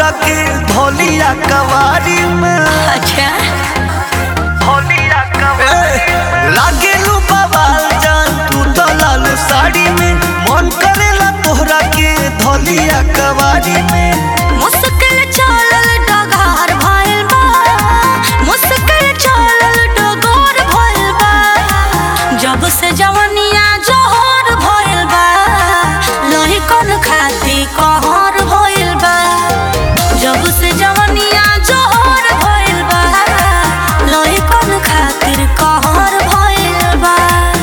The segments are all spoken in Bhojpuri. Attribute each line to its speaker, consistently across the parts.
Speaker 1: तोहरा के धोलिया कवारी में
Speaker 2: अच्छा
Speaker 1: धोलिया कवारी लागे लू बवाल जान तू तो लाल साड़ी में मन करेला तोहरा के धोलिया कवारी में
Speaker 2: मुश्किल चलल डगार भइल बा मुश्किल चलल डगार भइल बा जब से जवनिया जोहर भइल बा लोही कौन खाती कहर भइल बा जब से जवनिया जोहर भइल बा लोही कौन खातिर कहर भइल बा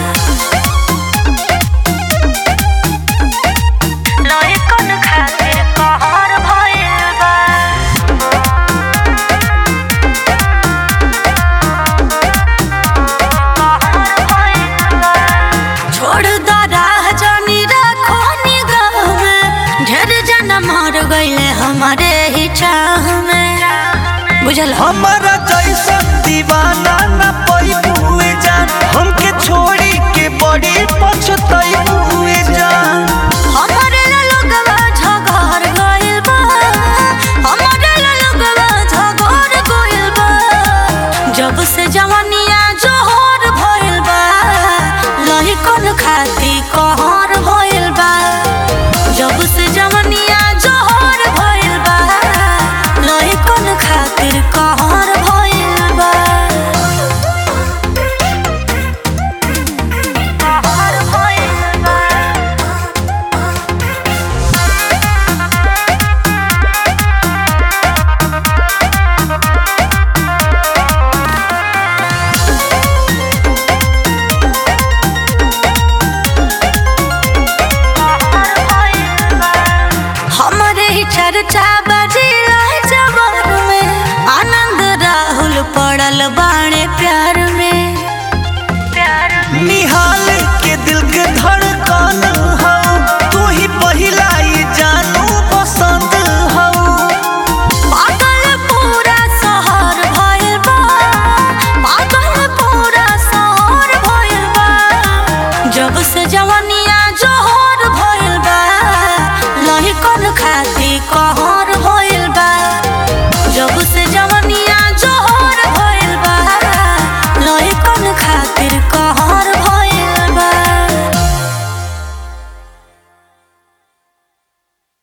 Speaker 2: लोही कौन खातिर कहर भइल बा छोड़ द राह जानी रखो निगाह में ढेर जना मर गईले हमारे ही चाह में बुझल हम
Speaker 1: हमारा जैसा दीवाना न पैबुए जान हमके छोड़ी के बड़ी पछताई हुए जान
Speaker 2: हमारे ला लोगवा झगड़ गइल बा हमारे ला लोगवा झगड़ गइल बा जब से जवानिया जोहर भइल बा लही कौन खाती कहर भइल बा जब से जवानिया जोहर भइल बा लही कौन खातिर कहर भइल बा कहर भइल बा हमरे ही चर्चा बा